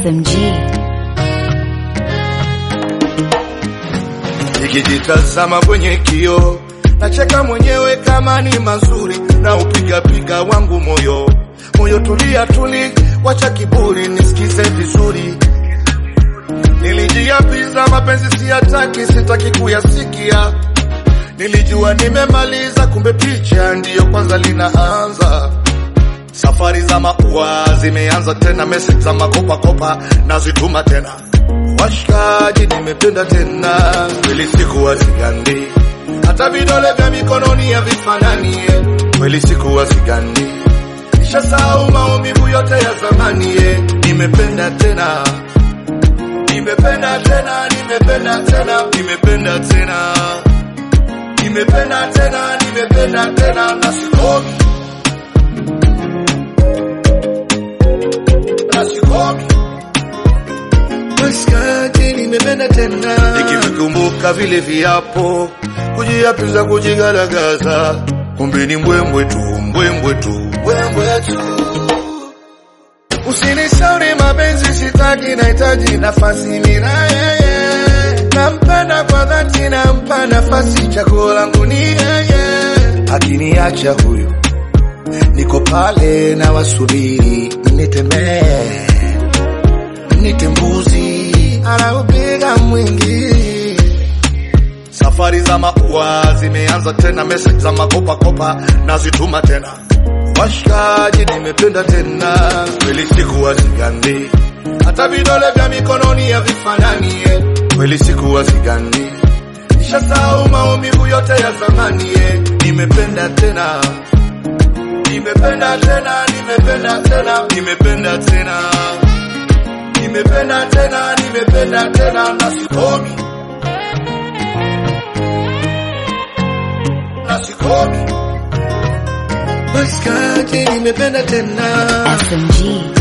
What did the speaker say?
SMG. Nikijitazama kwenye kio nacheka mwenyewe kama ni mazuri, na upigapiga wangu moyo moyo, tulia tuli, wacha kiburi, nisikize vizuri. Nilijiapiza mapenzi siyataki, sitaki kuyasikia. Nilijua nimemaliza, kumbe picha ndiyo kwanza linaanza. Safari za maua zimeanza tena, message za makopakopa nazituma tena. Washikaji, nimependa tena, kweli sikuwa sigandi, hata vidole vya mikononi havifanani. eh. Kweli sikuwa sigandi, nishasahau maumivu yote ya zamani. eh. Nimependa tena, nimependa tena, nimependa tena, nimependa tena, nimependa tena, nimependa tena, na sikomi na sikomi Maskati nimependa tena, nikivikumbuka vile viapo, kujiapiza, kujigaragaza, kumbe ni mbwembwe tu, mbwembwe tu, mbwembwe tu. Usinishauri mapenzi, sitaki, nahitaji nafasi nina yeye, nampenda kwa dhati, nampa nafasi, chaguo langu ni yeye. Akiniacha huyu, niko pale na wasubiri, nitemee nite mbuzi anaupiga mwingi. Safari za maua zimeanza tena, message za makopakopa nazituma tena. Washikaji, nimependa tena, kweli sikuwa sigandi, hata vidole vya mikononi havifanani. eh. Kweli sikuwa sigandi, nishasahau maumivu yote ya zamani. eh. Nimependa tena, nimependa tena, nimependa tena, nimependa tena nimependa tena, nimependa tena, na sikomi, na sikomi. Maskati, nimependa tena. SMG.